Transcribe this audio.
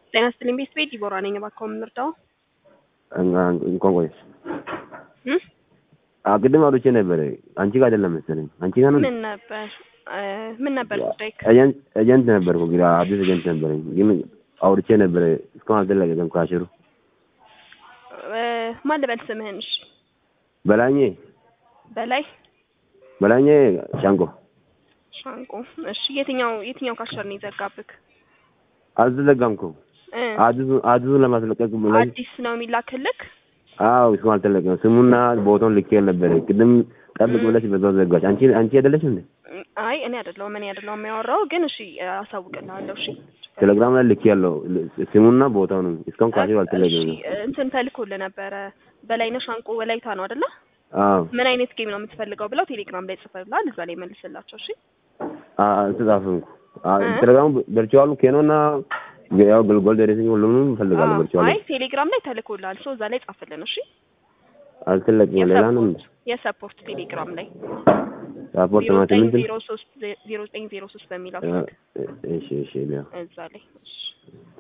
ጤና ይስጥልኝ ቤት ቤት ዲቦራ ነኝ። እባክዎ የምንረዳው እንኳን ቆየሽ። ቅድም አውርቼ ነበረ። አንቺ ጋር አይደለም መሰለኝ። አንቺ ጋር ነው። ምን ነበር ምን ነበር ጉዳይ? ኤጀንት ነበርኩ እንግዲህ አዲስ ኤጀንት ነበረኝ፣ ግን አውርቼ ነበረ። እስካሁን አልተለቀቀም ካሽሩ። ማን ልበል ስምህን? እሺ በላኜ በላይ በላኜ ሻንቆ ሻንቆ። እሺ የትኛው የትኛው ካሸር ነው የዘጋብክ? አልተዘጋም እኮ እ አዲሱን ለማስለቀቅ ብለኝ አዲስ ነው የሚላክልክ? አዎ እስካሁን አልተለቀቀም። ስሙና ቦታውን ልኬ ነበረ። ቅድም ጠብቅ ብለሽ በዛው ዘጋች። አንቺ አንቺ አይደለሽ እንዴ? አይ እኔ አይደለሁም እኔ አይደለሁም የሚያወራው ግን እሺ አሳውቅልሃለሁ። እሺ ቴሌግራም ላይ ልኬ ያለው ስሙና ቦታው ነው። እስካሁን ካሽሩ እሺ አልተለቀቀም። እንትን ተልኮልህ ነበረ። በላይነህ ሻንቆ ወላይታ ነው አይደለ? አዎ ምን አይነት ጌም ነው የምትፈልገው ብለው ቴሌግራም ላይ ጽፈውልሃል። እዛ ላይ መልስላቸው። እሺ አልተጻፈም እኮ ቴሌግራሙ ቨርቹዋሉ ኬኖና ያው ጎልድ ሬሲንግ ሁሉንም እፈልጋለሁ። ቨርቹዋሉ አይ ቴሌግራም ላይ ተልኮልሃል። ሰው እዛ ላይ ጻፍልን። እሺ አልተለቀቀም። ሌላ ነው የሰፖርት ቴሌግራም ላይ ሳፖርት ዜሮ ማለት ዘጠኝ ምንድን ዜሮ ሶስት ዜሮ ዘጠኝ ዜሮ ሶስት በሚለው እሺ እሺ ሊያ እዛ ላይ እሺ